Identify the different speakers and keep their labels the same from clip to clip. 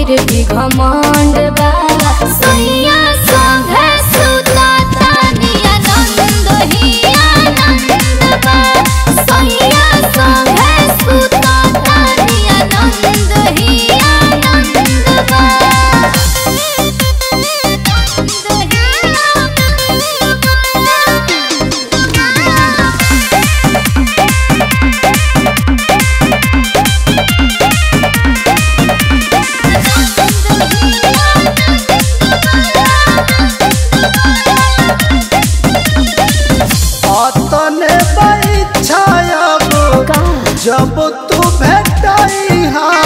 Speaker 1: फिर भी घमंड बा सैया संग सुता तानी आनंद ही आनंद बा सैया संग सुता तानी आनंद ही आनंद बा
Speaker 2: अतने बैछायब जब तू भेटाई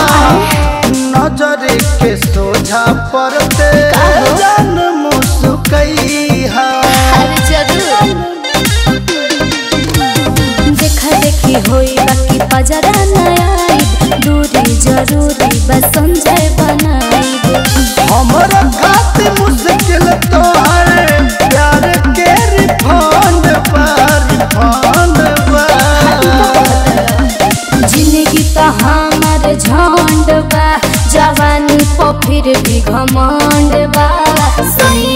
Speaker 2: नजर के सोझा पड़ते जन मुस्कई
Speaker 1: हर जरूर देखा देखी होई बाकी पजरा नया दूरी जरूरी बस संजय बनाई
Speaker 2: हमर खातिर मुश्किल तो है प्यार के रिफंड पर रिफंड
Speaker 1: जिंदगी तो हमार झंड बा जवानी पर फिर भी घमंड बा सैया